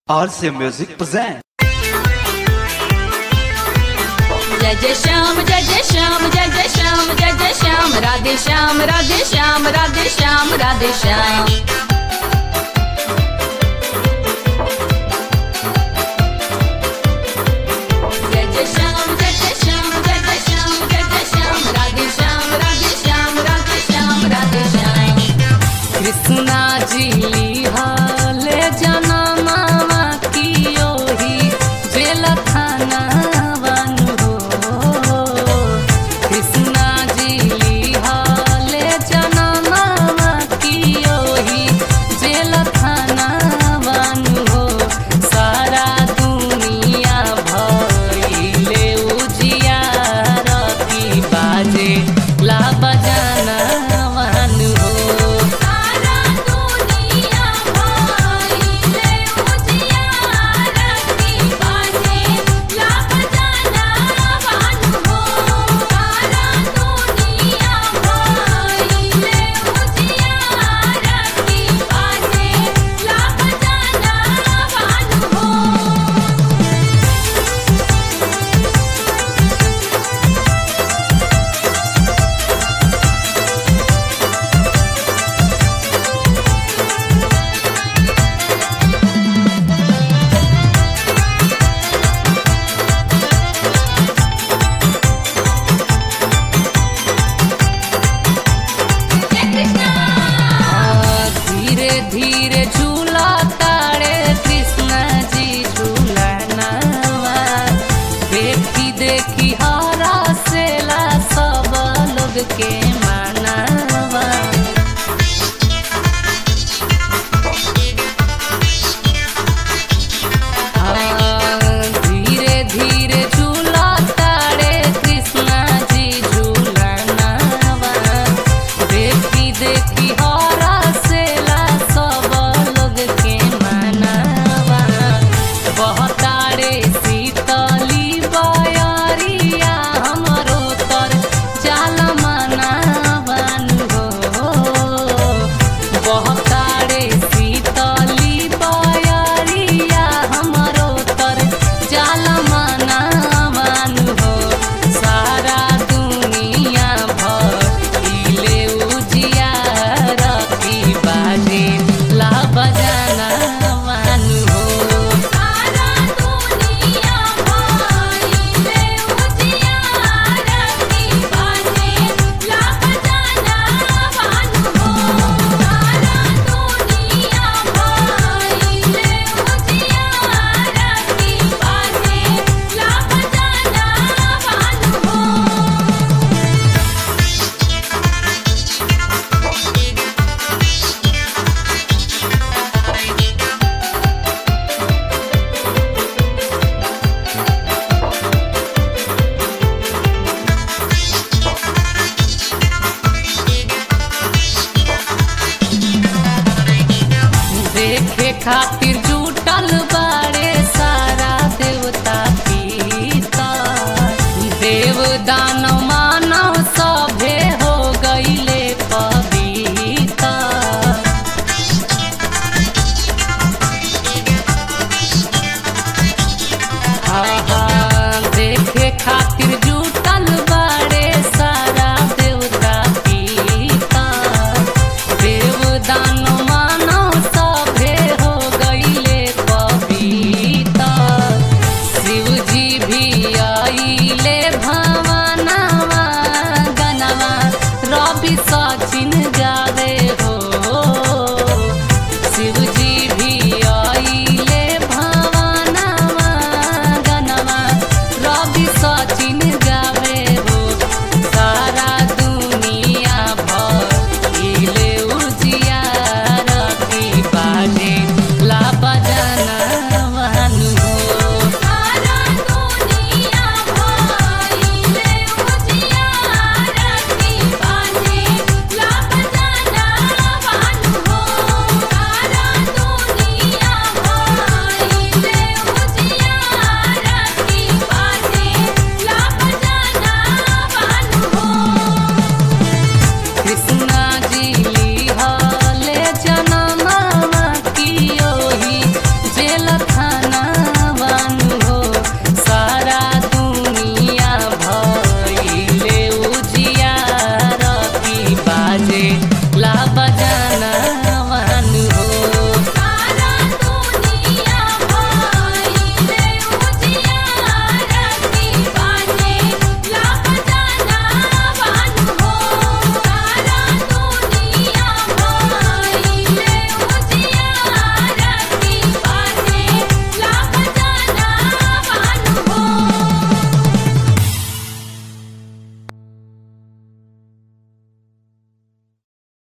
RC Music present. जय जय श्याम जय जय श्याम जय जय श्याम जय जय श्याम राधे श्याम राधे श्याम राधे श्याम राधे श्याम जय जय श्याम जय जय श्याम जय जय श्याम जय जय श्याम राधे श्याम राधे श्याम राधे श्याम राधे श्याम कृष्णा जी लिहाले जनमावा की ओही जेल थाना हो कृष्णा जी लिहाले जनमावा की ओही जेल थाना हो सारा दुनिया भइले उजियार की बाजे ला बजाना वानु हो सारा दुनिया भइले उजियार की बाजे ला बजाना वानु हो सारा दुनिया भइले उजियार की बाजे ला बजाना वानु हो धीरे धीरे झूला तारे कृष्ण जी झूलनावा देखी देखी हरा सेला सब लोग के मानावा धीरे धीरे झूला तारे कृष्णा जी झूलनावा देखी देखी हरा सेला सब लोग के मनावा बहतारे शीतली बयरिया हमरो तर चाल मनावन हो बहतारे शीतली बयरिया हमरो तर चाल मनावन हो सारा दुनिया भइले उजियार की बाजे ला बजाना वानु हो सारा दुनिया भइले उजियार की बाजे ला बजाना वानु हो सारा दुनिया भइले उजियार की बाजे ला बजाना वानु हो देखे खातिर जुटल बाड़े सारा देवता पीता देव दानव मानव सभे हो गईले पविता देखे खातिर जुटल बाड़े सारा देवता पीता देव दानव मानव सभे हो गईले पविता शिव जी भी आइले भवनवा गनवा रवि सचिन गावे हो शिव जी भी आइले भवनवा गनवा रवि सचिन गावे हो सारा दुनिया भइले उजियार की बाजे ला बजाना वानु हो सारा दुनिया भइले उजियार की बाजे ला बजाना वानु हो सारा दुनिया भइले उजियार की बाजे ला बजाना वानु हो कृष्ण